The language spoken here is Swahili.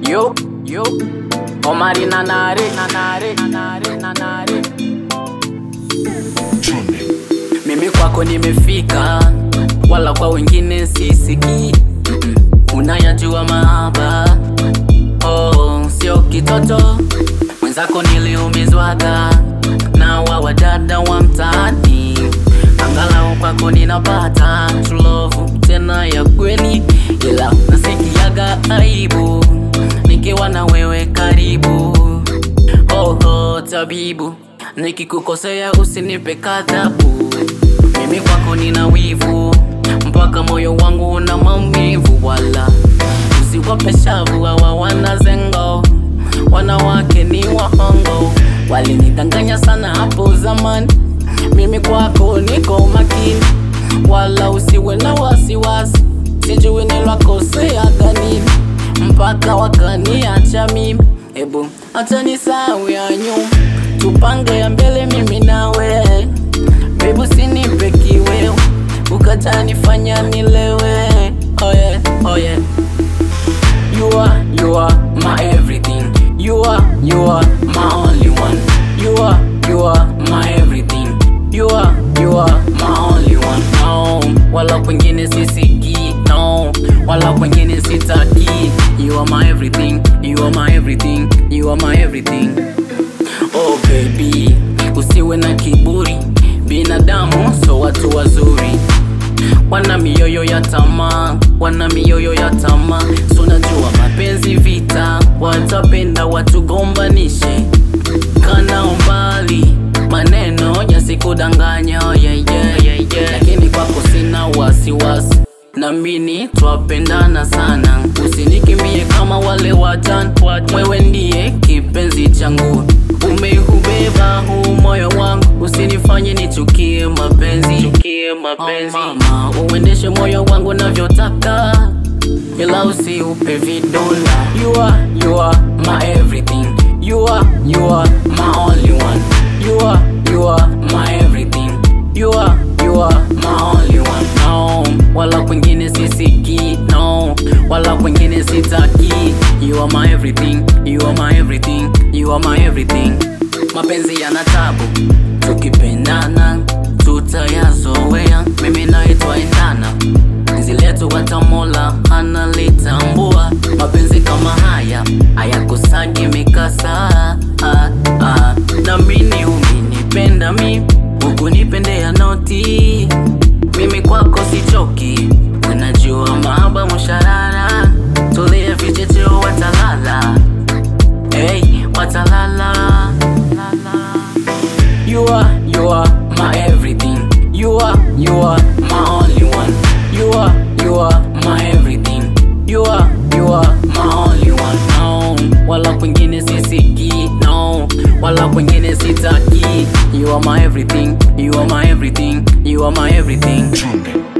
Yo, yo. Omari nanare, nanare, nanare, nanare. Mimi kwako nimefika, wala kwa wengine sisikii. Mm-mm. Unayajua mahaba, oh, sio kitoto. Mwenzako niliumizwaga na wa wadada wa mtaani, angalau kwako ninapata true love tena ya kweli, ila nasikiaga aibu nikiwa na wewe karibu. Oh, oh, tabibu, nikikukosea usinipe kadhabu. Mimi kwako nina wivu, mpaka moyo wangu una maumivu, wala usiwape shavu hawa wanazengo, wanawake ni wahongo, walinidanganya sana hapo zamani. Mimi kwako niko makini, wala usiwe na wasiwasi, sijui nilwakosea nini mpaka wakaniacha mimi. Ebu acha nisahau ya nyuma, tupange ya mbele mimi nawe. Bebu sinipe kiwewe, ukatanifanya nilewe. Oh yeah, oh yeah. You are, you are my everything. You are, you are my only one. You are, you are my everything. You are, you are my only one. No, wala kwengine sisikii. No, wala kwengine sitaki. You are my everything. You are my everything. You are my everything. Oh baby, usiwe na kiburi. Binadamu so watu wazuri wana mioyo ya tamaa, wana mioyo ya tamaa. So najua mapenzi vita, watapenda watugombanishe. Kana umbali, maneno yasikudanganya, yeah, yeah, yeah, yeah. Lakini kwako sina wasiwasi, namini twapendana sana. Usinikimbie kama wale wajana, wewe ndiye kipenzi changu. Umeubeba huu moyo wangu, usinifanye nichukie mapenzi, chukie mapenzi. Oh, mama, uendeshe moyo wangu navyotaka, ila usiupe vidonda. You are, you are my everything. You are, you are my only one. You are, you are my everything. You are, you are my only one. No, wala kwengine sisikii. No, wala kwengine sitaki. You are my everything. You are my everything. You are my everything. Mapenzi yana tabu, tukipendana tutayazoea. Mimi nawe twaendana, penzi letu hata Mola analitambua. Mapenzi kama haya hayakosagi mikasa. Ah, ah. Na mimi umenipenda mi, hukunipendea noti. Mimi kwako sichoki, unajua mahaba musharara. Tulie vichecheo watalala, hey, watalala. You are, you are my everything. You are, you are my only one. You are, you are my everything. You are, you are my only one. No, wala kwengine sisikii. No, wala kwengine sitaki. You are my everything. You are my everything. You are my everything.